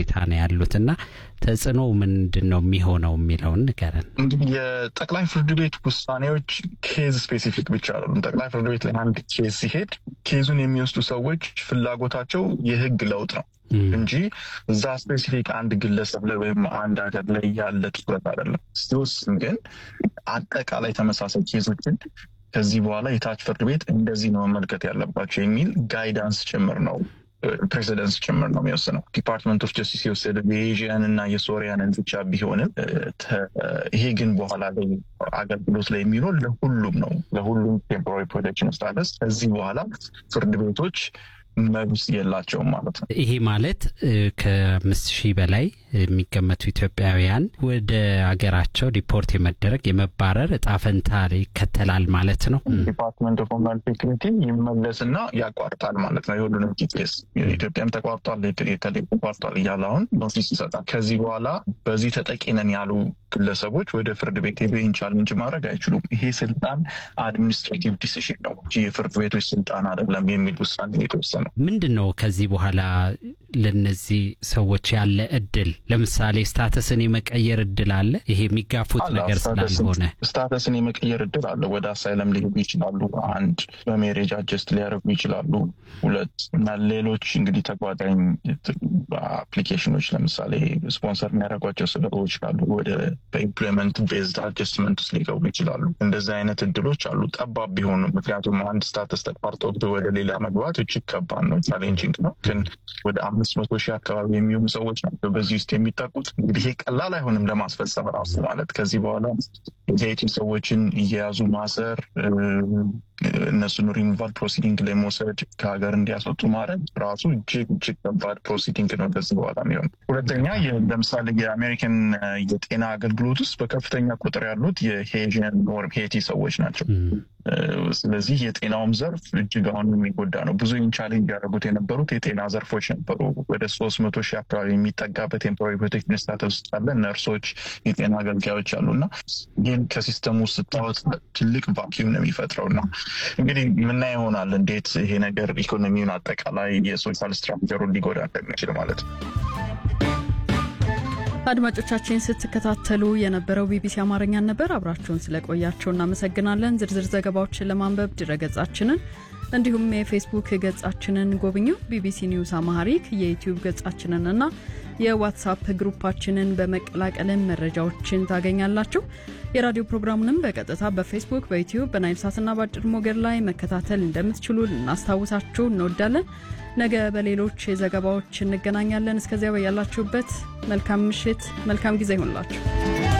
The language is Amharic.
ሁኔታ ነው ያሉት እና ተጽዕኖ ምንድን ነው የሚሆነው የሚለውን ንገረን። እንግዲህ የጠቅላይ ፍርድ ቤት ውሳኔዎች ኬዝ ስፔሲፊክ ብቻ አይደሉም። ጠቅላይ ፍርድ ቤት ላይ አንድ ኬዝ ሲሄድ ኬዙን የሚወስዱ ሰዎች ፍላጎታቸው የህግ ለውጥ ነው እንጂ እዛ ስፔሲፊክ አንድ ግለሰብ ላይ ወይም አንድ ሀገር ላይ ያለ ትኩረት አይደለም። ሲወስን ግን አጠቃላይ ተመሳሳይ ኬዞችን ከዚህ በኋላ የታች ፍርድ ቤት እንደዚህ ነው መመልከት ያለባቸው የሚል ጋይዳንስ ጭምር ነው ፕሬዚደንስ ጭምር ነው የሚወስነው። ዲፓርትመንት ኦፍ ጀስቲስ የወሰደ የኤዥያን እና የሶሪያንን ብቻ ቢሆንም ይሄ ግን በኋላ ላይ አገልግሎት ላይ የሚኖር ለሁሉም ነው። ለሁሉም ቴምፖራሪ ፕሮቴክሽን ስታተስ ከዚህ በኋላ ፍርድ ቤቶች መብት የላቸውም ማለት ነው። ይሄ ማለት ከአምስት ሺህ በላይ የሚገመቱ ኢትዮጵያውያን ወደ ሀገራቸው ዲፖርት የመደረግ የመባረር እጣ ፈንታ ይከተላል ማለት ነው። ዲፓርትመንት ኦፍ ሆምላንድ ሴኩሪቲ ይመለስና ያቋርጣል ማለት ነው። የሁሉንም ኬስ ኢትዮጵያም ተቋርጧል፣ የተለይ ተቋርጧል እያለ አሁን ኖቲስ ይሰጣል። ከዚህ በኋላ በዚህ ተጠቂ ነን ያሉ ግለሰቦች ወደ ፍርድ ቤት ሄዶ ይህን ቻሌንጅ ማድረግ አይችሉም። ይሄ ስልጣን አድሚኒስትሬቲቭ ዲሲሽን ነው እንጂ የፍርድ ቤቶች ስልጣን አይደለም የሚል ውሳኔ የተወሰነ ምንድን ነው ከዚህ በኋላ ለነዚህ ሰዎች ያለ እድል? ለምሳሌ ስታተስን የመቀየር እድል አለ? ይሄ የሚጋፉት ነገር ስላልሆነ ስታተስን የመቀየር እድል አለ። ወደ አሳይለም ሊሄዱ ይችላሉ። አንድ በሜሬጅ አጀስት ሊያደርጉ ይችላሉ። ሁለት እና ሌሎች እንግዲህ ተጓዳኝ አፕሊኬሽኖች ለምሳሌ ስፖንሰር የሚያደርጓቸው ስራዎች ካሉ ወደ በኢምፕሎይመንት ቤዝድ አጀስትመንት ውስጥ ሊገቡ ይችላሉ። እንደዚህ አይነት እድሎች አሉ፣ ጠባብ ቢሆኑ። ምክንያቱም አንድ ስታተስ ተቋርጦ ወደ ሌላ መግባት እጅግ ከባድ ነው፣ ቻሌንጂንግ ነው። ግን ወደ አምስት መቶ ሺህ አካባቢ የሚሆኑ ሰዎች ናቸው በዚህ ውስጥ የሚጠቁት። እንግዲህ ይሄ ቀላል አይሆንም ለማስፈጸም ራሱ ማለት ከዚህ በኋላ የሀይቲ ሰዎችን እየያዙ ማሰር፣ እነሱን ሪሙቫል ፕሮሲዲንግ ላይ መውሰድ፣ ከሀገር እንዲያስወጡ ማድረግ ራሱ እጅግ እጅግ ከባድ ፕሮሲዲንግ ነው ከዚህ በኋላ የሚሆን። ሁለተኛ ለምሳሌ የአሜሪካን የጤና አገልግሎት ውስጥ በከፍተኛ ቁጥር ያሉት የሄዥን ወይም ሄቲ ሰዎች ናቸው። ስለዚህ የጤናውም ዘርፍ እጅግ አሁን የሚጎዳ ነው። ብዙ ቻሌንጅ ያደረጉት የነበሩት የጤና ዘርፎች ነበሩ። ወደ ሶስት መቶ ሺህ አካባቢ የሚጠጋ ቴምፖራሪ ፕሮቴክሽን ስታተስ ውስጥ ያለ ነርሶች፣ የጤና አገልጋዮች አሉ እና ይህን ከሲስተሙ ውስጥ ስታወጥ ትልቅ ቫኪዩም ነው የሚፈጥረው እና እንግዲህ ምና ይሆናል እንዴት ይሄ ነገር ኢኮኖሚውን አጠቃላይ የሶሻል ስትራክቸሩን ሊጎዳ እንደሚችል ማለት ነው። አድማጮቻችን ስትከታተሉ የነበረው ቢቢሲ አማርኛን ነበር። አብራችሁን ስለቆያቸው እናመሰግናለን። ዝርዝር ዘገባዎችን ለማንበብ ድረገጻችንን እንዲሁም የፌስቡክ ገጻችንን ጎብኙ። ቢቢሲ ኒውስ አማሃሪክ የዩትዩብ ገጻችንን እና የዋትሳፕ ግሩፓችንን በመቀላቀልን መረጃዎችን ታገኛላችሁ። የራዲዮ ፕሮግራሙንም በቀጥታ በፌስቡክ፣ በዩትዩብ፣ በናይል ሳትና በአጭር ሞገድ ላይ መከታተል እንደምትችሉ ልናስታውሳችሁ እንወዳለን። ነገ በሌሎች ዘገባዎች እንገናኛለን። እስከዚያ በያላችሁበት መልካም ምሽት፣ መልካም ጊዜ ይሆንላችሁ።